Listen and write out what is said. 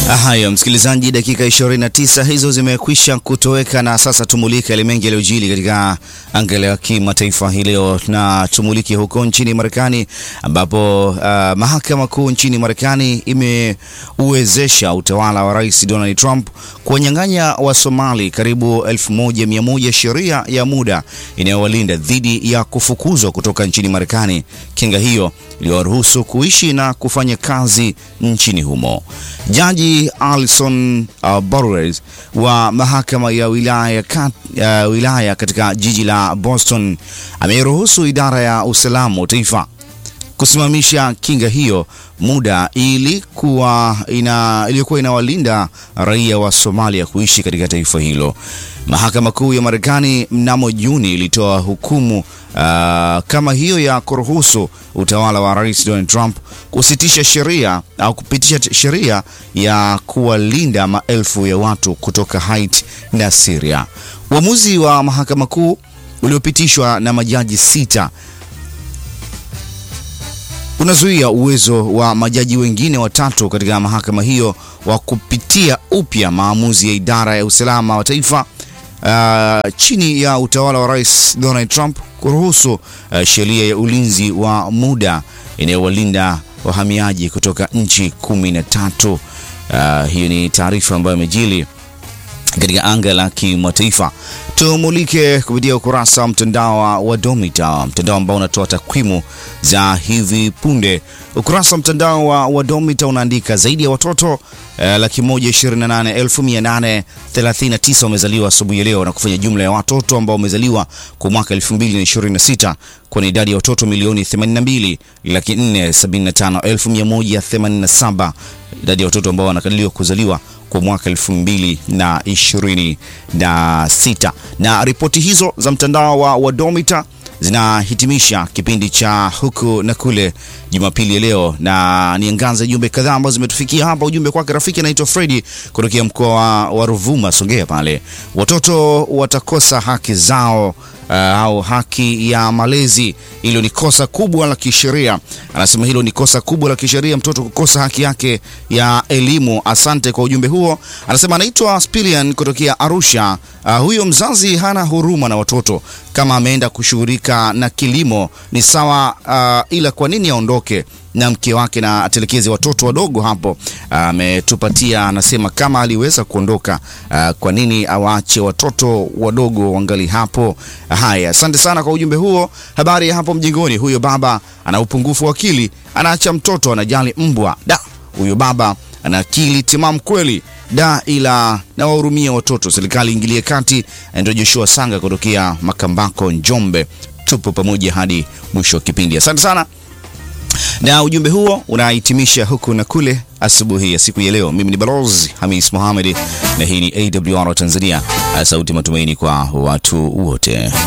Haya, msikilizaji, dakika 29 hizo zimekwisha kutoweka, na sasa tumulike yale mengi yaliyojili katika anga ya kimataifa hii leo, na tumulike huko nchini Marekani ambapo uh, mahakama kuu nchini Marekani imeuwezesha utawala wa Rais Donald Trump kuwanyang'anya wa Somali karibu 1100 sheria ya muda inayowalinda dhidi ya kufukuzwa kutoka nchini Marekani. Kinga hiyo iliwaruhusu kuishi na kufanya kazi nchini humo. Jaji Alison uh, Borres wa mahakama ya wilaya, kat, uh, wilaya katika jiji la Boston ameiruhusu idara ya usalama wa taifa kusimamisha kinga hiyo muda ilikuwa ina, iliyokuwa inawalinda raia wa Somalia kuishi katika taifa hilo. Mahakama Kuu ya Marekani mnamo Juni ilitoa hukumu uh, kama hiyo ya kuruhusu utawala wa Rais Donald Trump kusitisha sheria au kupitisha sheria ya kuwalinda maelfu ya watu kutoka Haiti na Syria. Uamuzi wa Mahakama Kuu uliopitishwa na majaji sita unazuia uwezo wa majaji wengine watatu katika mahakama hiyo wa kupitia upya maamuzi ya idara ya usalama wa taifa uh, chini ya utawala wa Rais Donald Trump kuruhusu uh, sheria ya ulinzi wa muda inayowalinda wahamiaji kutoka nchi kumi na tatu. Uh, hiyo ni taarifa ambayo imejili katika anga la kimataifa. Tumulike kupitia ukurasa wa mtandao wa Wadomita, mtandao ambao unatoa takwimu za hivi punde. Ukurasa wa mtandao wa Wadomita unaandika zaidi ya watoto eh, laki moja ishirini na nane elfu mia nane thelathini na tisa wamezaliwa asubuhi ya leo na kufanya jumla ya watoto ambao wamezaliwa kwa mwaka 2026 kwa ni idadi ya watoto milioni 82 laki 475 elfu 187 idadi ya watoto ambao wanakadiriwa kuzaliwa kwa mwaka 2026. Na ripoti hizo za mtandao wa Wadomita zinahitimisha kipindi cha huku na kule Jumapili ya leo, na niangaze jumbe kadhaa ambazo zimetufikia hapa. Ujumbe kwake rafiki anaitwa Fredi kutokea mkoa wa Ruvuma, Songea pale. Watoto watakosa haki zao Uh, au haki ya malezi. Hilo ni kosa kubwa la kisheria. Anasema hilo ni kosa kubwa la kisheria, mtoto kukosa haki yake ya elimu. Asante kwa ujumbe huo. Anasema anaitwa Spilian kutokea Arusha. Uh, huyo mzazi hana huruma na watoto. Kama ameenda kushughulika na kilimo ni sawa, uh, ila kwa nini aondoke na mke wake na atelekeze watoto wadogo hapo? Ametupatia uh, anasema kama aliweza kuondoka, uh, kwa nini awaache watoto wadogo wangali hapo? Haya, asante sana kwa ujumbe huo. Habari ya hapo mjingoni, huyo baba ana upungufu wa akili, anaacha mtoto anajali mbwa. Da, huyo baba ana akili timamu kweli da, ila na wahurumia watoto. Serikali ingilie kati. Ndio Joshua Sanga kutokea Makambako, Njombe. Tupo pamoja hadi mwisho wa kipindi. Asante sana na ujumbe huo unahitimisha huku na kule asubuhi ya siku ya leo. Mimi ni Balozi Hamis Mohamed na hii ni AWR Tanzania, sauti matumaini kwa watu wote.